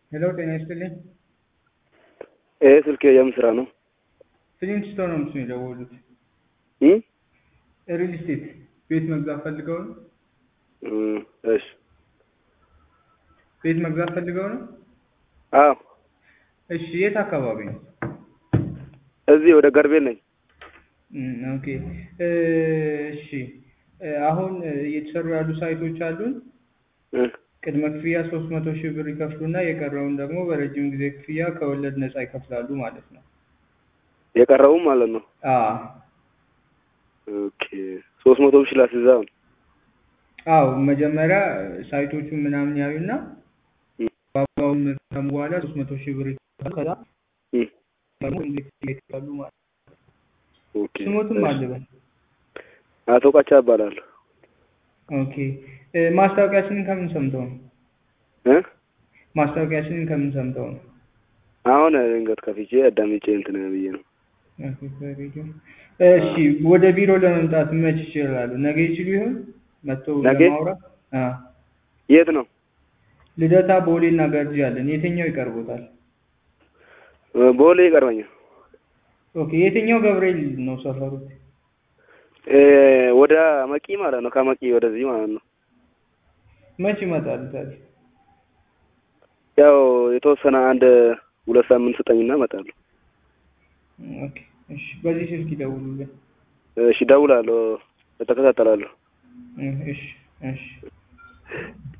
ሄሎ ጤና ይስጥልኝ። ይሄ ስልክ የምን ስራ ነው? ፍሊንትስቶን ነው ምስሉ የደወሉት። እ ሪል ስቴት ቤት መግዛት ፈልገው ነው? እ እሺ ቤት መግዛት ፈልገው ነው? አዎ እሺ የት አካባቢ ነው? እዚህ ወደ ገርቤል ነኝ። እም፣ ኦኬ እ፣ እሺ እ፣ አሁን እ፣ እየተሰሩ ያሉ ሳይቶች አሉን። እ ቅድመ ክፍያ ሶስት መቶ ሺህ ብር ይከፍሉና የቀረውን ደግሞ በረጅም ጊዜ ክፍያ ከወለድ ነፃ ይከፍላሉ ማለት ነው። የቀረውም ማለት ነው። አዎ ኦኬ ሶስት መቶ ሺህ ላስይዛ ነው። አዎ መጀመሪያ ሳይቶቹን ምናምን ያዩና እ ዋጋውን ከሰሙ በኋላ ሶስት መቶ ሺህ ብር ይከፍላሉ። ከዛ እ ደግሞ እንዴት ይከፍላሉ ማለት ነው። ኦኬ ስሞትም እሺ። አልበል አቶ ቃቻ እባላለሁ። ኦኬ እ፣ ማስታወቂያችንን ከምን ሰምተው ነው? እ ማስታወቂያችንን ከምን ሰምተው ነው? አሁን ድንገት ከፍቼ አዳምጬ እንትን ብዬ ነው። ኦኬ፣ በሬዲዮ። እሺ ወደ ቢሮ ለመምጣት መች ይችላሉ? ነገ ይችሉ ይሆን መጥተው ነገ? ለማውራት? አ የት ነው? ልደታ፣ ቦሌ እና ገርጂ አለን። የትኛው ይቀርቦታል? እ ቦሌ ይቀርበኛል። ኦኬ የትኛው ገብርኤል ነው ሰፈሩት? እ ወደ መቂ ማለት ነው። ከመቂ ወደዚህ ማለት ነው። መች ይመጣሉ ታዲያ? ያው የተወሰነ አንድ ሁለት ሳምንት ስጠኝና እመጣለሁ። ኦኬ እሺ፣ በዚህ ስልክ ይደውሉልን። እሺ እደውላለሁ፣ እተከታተላለሁ። እ፣ እሺ እሺ